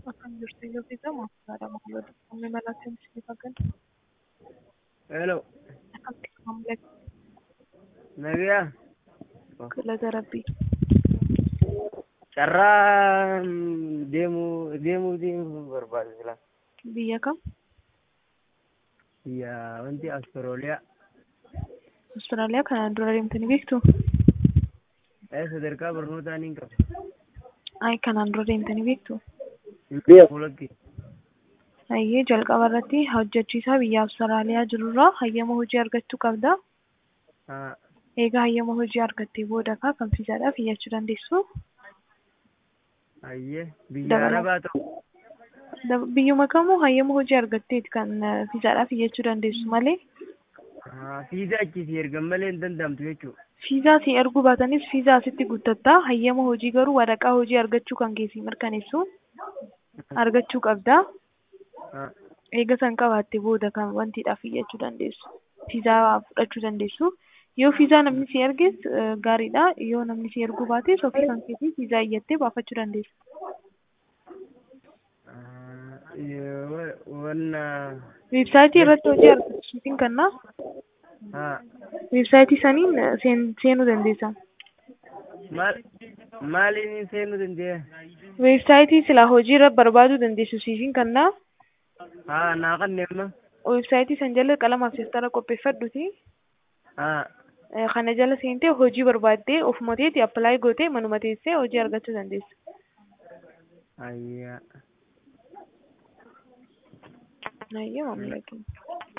Akkam jirtu yoo beekamu haadha maamiltoota qonnee malaatti ni fakkaata. Hello. Akkamitti maamila Nabiyaa. galata rabbii. Carraa mm, deemuu deemuu deemuu barbaadu sila. Biyya kam? Biyya wanti Austraaliyaa. Austraaliyaa kanaan dura deemtanii beektu? Eh sadarkaa barnootaa ni qaba. Ay kanaan dura deemtanii beektu? Fuulatti. Hayyee jalqaba irratti hojjechiisaa biyya Austraaliyaa jirurraa hayyama hojii argachuu qabda. Haa. Egaa hayyama hojii argattee booda kaa kan fiizaadhaaf iyyachuu dandeessu. Ayyee biyya Dabala- Arabaa ta'u. Da- Biyyuma kamuu hayyama hojii argatteeti kan eh, fiizaadhaaf iyyachuu dandeessu malee Haa fiizaa achii ergan malee hin danda'amtu jechuudha. fiizaa si erguu baatanis fiizaa asitti guuttattaa hayyama hojii garuu waraqaa hojii argachuu kan keessi mirkaneessu argachuu qabda. Haa. Eega san qabaatte booda kan wantiidhaaf iyyachuu dandeessu. Fiizaa fudhachuu dandeessu. Yoo fiizaa namni si erges eh, gaariidha. Yoo namni si erguu baates ofii kan keetii fiizaa iyyattee baafachuu dandeessu. Ah, eh, wa- Wanna. Weebsaayitii irratti hojii argachuutiin kannaa Haa. weebsaayitii saniin eh, seen- seenuu dandeessa. Maal maaliin seenuu dandeenya? Weebsaayitii silaa hojii irra barbaaduu dandeessu siifin kannaa Haa naa kanneemma. weebsaayitii san jala qalamaaf seestara qopheeffadhuti. Haa. Eh, Kana jala seentee hojii barbaaddee ofuma teeti appilaayi gootee manuma teessee hojii argachuu dandeessa. Ayyaa. Ayyee maamila keenya.